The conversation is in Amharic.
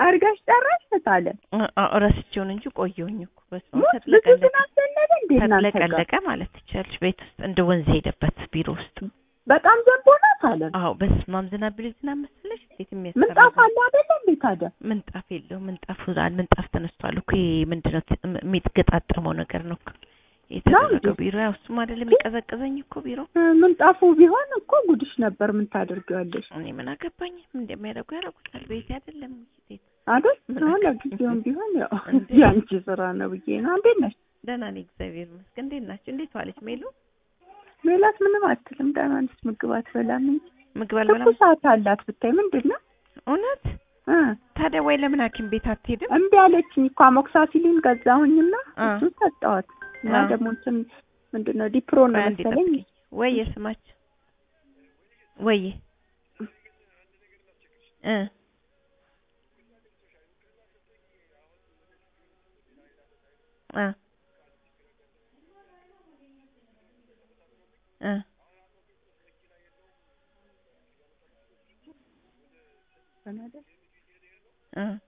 አድርጋሽ ጨራሽ ታለ አ- አ- ረስቼውን እንጂ ቆየሁኝ እኮ በስመ አብ ብዙ ተጥለቀለቀ ዝናብ ዘነበ እንዴ እናንተ ጋር? ተጥለቀለቀ ማለት ትችያለሽ። ቤት ውስጥ እንደ ወንዝ ሄደበት ቢሮ ውስጥ። በጣም ዘንቦ ናት አለ አዎ በስመ አብ ዝናብ ቢል ዝናብ መሰለሽ እንዴት የሚያስፈራ ምንጣፍ ዝናብ። አለ አይደለ እንዴ ታዲያ ምንጣፍ የለው ምንጣፍ ዛል ምንጣፍ ተነስቷል እኮ ይሄ ምንድነው ት- ም- የሚገጣጠመው ነገር ነው እኮ የተደረገው ቢሮ ያው እሱም አይደለም የሚቀዘቅዘኝ እኮ ቢሮ እ፣ ምንጣፉ ቢሆን እኮ ጉድሽ ነበር ምን ታደርጊዋለሽ እኔ ምን አገባኝ እንደሚያደርጉ ያደርጉታል ቤት አይደለም ቤት አይደል ምን አሁን አገባኝ? ለጊዜውም ቢሆን ያው እንዴ? የአንቺ ስራ ነው ብዬ ነው እንዴት ነሽ ደህና ነኝ እግዚአብሔር ይመስገን እንዴት ናቸው እንዴት ዋለች ሜሉ ሜላት ምንም አትልም ደህና ነች ምግብ አትበላም እንጂ ምግብ አልበላም ትኩሳት አላት ብታይ ምንድን ነው እውነት እ ታዲያ ወይ ለምን ሐኪም ቤት አትሄድም እምቢ አለችኝ እኮ አሞክሳሲሊን ገዛሁኝና አ። እሱን ሰጠኋት እና አ። ደግሞ እንትን ምንድን ነው ዲፕሮ ነው ቆይ አንዴ መሰለኝ ጠብቂኝ። ወየ ስማች ወየ እ እ እ እ